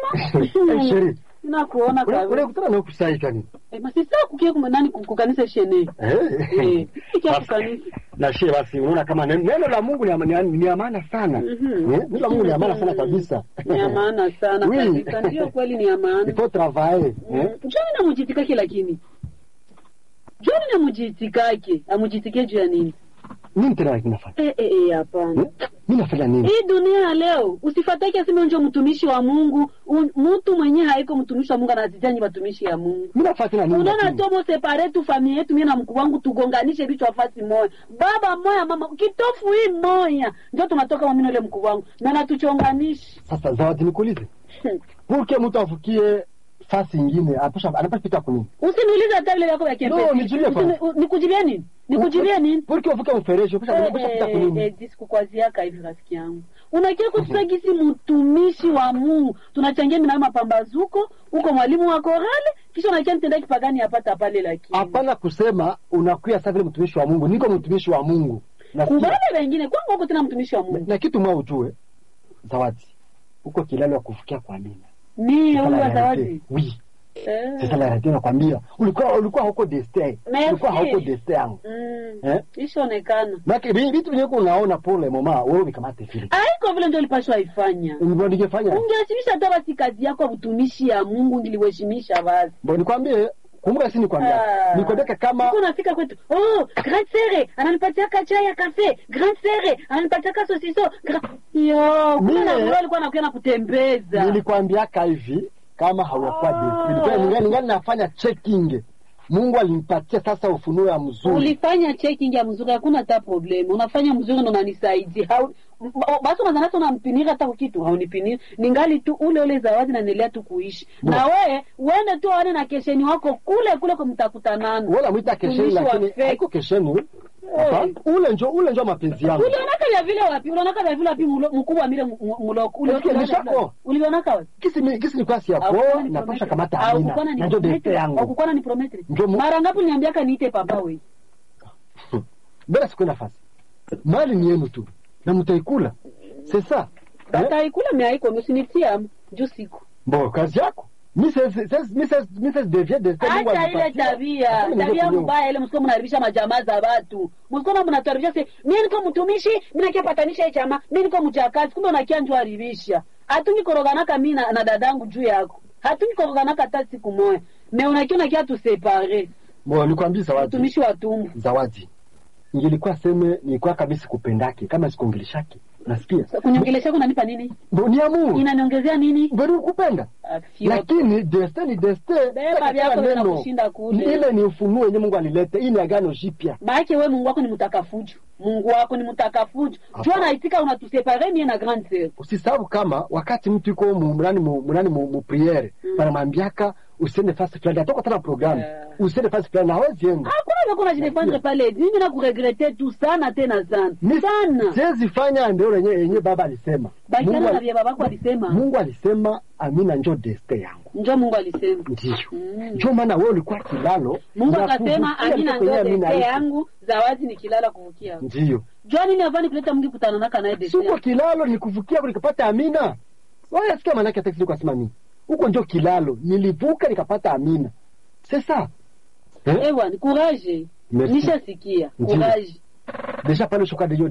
Eh, sheri. nakuona Ule- kabisa ule kutana na kusaidia nini? Eh, masisa kukia kuma nani ku- kukanisa shene Eh. Eh, ikia Basi, kukanisa Na shie basi unaona kama neno neno la Mungu ni ya- ni ya- ni ya maana sana. Mhm. Eh, Neno la Mungu ni ya maana sana kabisa. ni ya maana sana Oui. kabisa ndio kweli ni ya maana Il faut travailler. Eh? joni namujitikake lakini joni namujitikake amujitike juu ya nini Nini tena kinafanya? Eh, eh, eh, hapana Eh? Mimi nafanya nini? hii dunia ya leo usifatake aseme njo mtumishi wa mungu Un- mtu mwenye haiko mtumishi wa mungu anazitanyi watumishi ya mungu Mimi nafanya tena nini? unaona lakini? tomo separe tu familia yetu mie na mkuu wangu tugonganishe vichwa fasi moya baba moya mama kitofu hii moya njo tunatoka mamino ile mkuu wangu na natuchonganishi Sasa zawadi nikuulize. Purke mtu afukie fasi ingine apasha anapasha pita kunini? usiniulize hata vile vyako vya No, nijulie kwanza. Usini- nikujibie nini nikujibie nini Purke ufuke mfereji apasha anapasha pita kunini? disikukwaziyaka hivi rafiki yangu unakia kutusagisi mtumishi wa mungu tunachangia minayo mapambazuko uko mwalimu wa korale kisha unakia mtenda kipagani apata pale lakini Hapana kusema unakuya sasa vile mtumishi wa Mungu. Niko mtumishi wa Mungu. Nasikia. kubale wengine kwangu uko tena mtumishi wa Na, mungu na kitu mwa ujue zawadi. Uko kilalo ya kufukia kwa nini? mie huyu wa zawadi Oui. Eh. Sasa la radio nakwambia ulikuwa ulikuwa huko destin. Merci. Ulikuwa huko destin yangu. Mm. Eh? ishaonekana Maki vitu vyenye unaona pole mama wewe umekamata vile. aiko vile ndio ulipashwa ifanya Ndio ningefanya. ungeheshimisha hata basi kazi yako ya utumishi ya mungu ngiliuheshimisha basi Bo nikwambie kumbuka si nikwambia. Ah. Nikwambia kama Siku unafika kwetu oh grand sere ananipatia chai ya kafe grand sere ananipatia sosiso gra- yo Mie- kuna na wewe alikuwa anakuja na kutembeza nilikwambiaka hivi kama hauyakuwa Ah. destin. Nilikuwa ningali ningali nafanya checking. Mungu alinipatia sasa ufunuo ya mzuri. ulifanya checking ya mzuri hakuna hata problem unafanya mzuri ndo unanisaidia Hau- m- o- basi unazanasa unampinira hata kitu haunipiniri ningali tu ule ule zawadi naendelea tu kuishi Bo. na we uende tu aone na kesheni wako kule kule kumtakutanana Wala mwita kesheni Mtumishi wa lakini fake. haiko kesheni. Hapana. Ule njo ule njo mapenzi yangu. ulionaka vya vile wapi ulionaka vya vile wapi mulo- mkubwa mile mu- mu- muloko Ule- Nasikia uliona vya nishako. vile? ulionaka wapi Kisi ni kisi ni kwasi yako napasha kamata amina. Na njo destin yangu. aukukwana ni prometri Njo mu- mara ngapi uliniambiaka niite papa we Mbona siku nafasi? Mali ni yenu tu. Na mtaikula. Sasa. Eh? bataikula meaiko msinitia juu siku Bo kazi yako. Mrs. Mrs. Mrs. Mrs. Devier Destin Mungu acha ile alipatia. tabia Sasa ninge tabia kunyoa. mbaya ile msiko mnaharibisha majamaa za watu msiko mnatuharibisha se mimi niko mtumishi mimi nakia patanisha hii chama mimi niko mjakazi kumbe unakia njo haribisha hatungi koroganaka mimi na, na dadangu juu yako hatungi koroganaka hata siku moja me unakia unakia tusepare Bo nikwambie zawadi. mtumishi wa tumbu Zawadi. Nilikuwa seme nilikuwa kabisa sikupendake kama sikongeleshake. Nasikia? kuniongelesha kunanipa nini Bo ni amu. inaniongezea nini Bado kupenda. Afio. Lakini destin ni destin. Beba Sasa vyako kila neno, vinakushinda kule. Ile ni ufunuo wenye Mungu alileta. Hii ni agano jipya. maake we mungu wako ni mtakafuju mungu wako ni mtakafuju jua naitika unatusepare mie na grande sœur Usisahau kama wakati mtu yuko mu mnani mu mnani mu, mu priere Mm. wanamwambiaka usiende fasi fulani atoka tena programu Yeah. usiende fasi fulani hawezi enda hakuna vako najidefendre pale mimi na kuregrete tu sana tena sana Mi- sana siwezi fanya ndio yenye yenye baba alisema bakiana Mungu na ali- vya babako alisema Mungu alisema amina njo deste yangu njo mungu alisema ndio Mm. njo maana wewe ulikuwa kilalo mungu na akasema kuvukia amina mtu kwenye njo amina deste iko. yangu zawadi nikilala kuvukia ndio jua nini avani kuleta mungi kutananaka naye deste siko yangu. kilalo ni kuvukia nikapata amina wewe asikia maana yake taksi kwa mimi huko ndio kilalo nilivuka nikapata amina sasa eh? Eh bwana courage Merci. nishasikia Ndio. courage deja pale shoka de